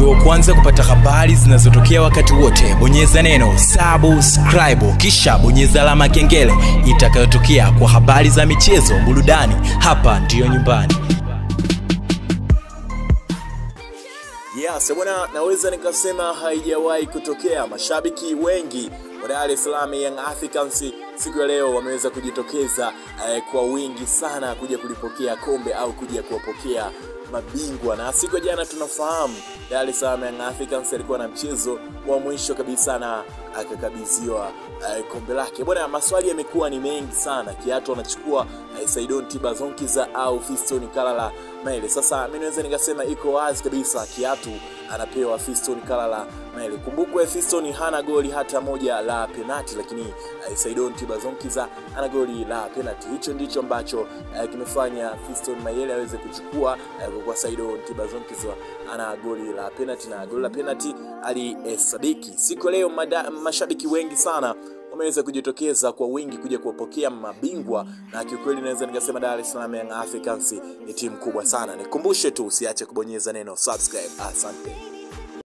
uwe wa kwanza kupata habari zinazotokea wakati wote bonyeza neno subscribe kisha bonyeza alama ya kengele itakayotokea kwa habari za michezo burudani hapa ndiyo nyumbani Yes, bwana, naweza nikasema haijawahi kutokea. Mashabiki wengi wa Dar es Salaam Young Africans siku ya leo wameweza kujitokeza eh, kwa wingi sana kuja kulipokea kombe au kuja kuwapokea mabingwa na siku ya jana tunafahamu Dar es Salaam Young Africans alikuwa na mchezo wa mwisho kabisa na akakabidhiwa eh, kombe lake. Bwana, maswali yamekuwa ni mengi sana, kiatu anachukua eh, Saidon Tibazonkiza au Fiston Kalala Maele. Sasa mimi naweza nikasema iko wazi kabisa, kiatu anapewa Fiston Kalala Maele. Kumbukwe Fiston hana goli hata moja la penati, lakini eh, Saidon Tibazonkiza ana goli la penati. Hicho ndicho ambacho eh, kimefanya Fiston Mayele aweze kuchukua eh, kwa kuwa Saidon Tibazonkiza ana goli la penati na goli la penati alihesabiki. Siku ya leo mada, mashabiki wengi sana wameweza kujitokeza kwa wingi kuja kuwapokea mabingwa, na kiukweli naweza nikasema Dar es Salaam Young Africans ni timu kubwa sana. Nikumbushe tu usiache kubonyeza neno subscribe. Asante.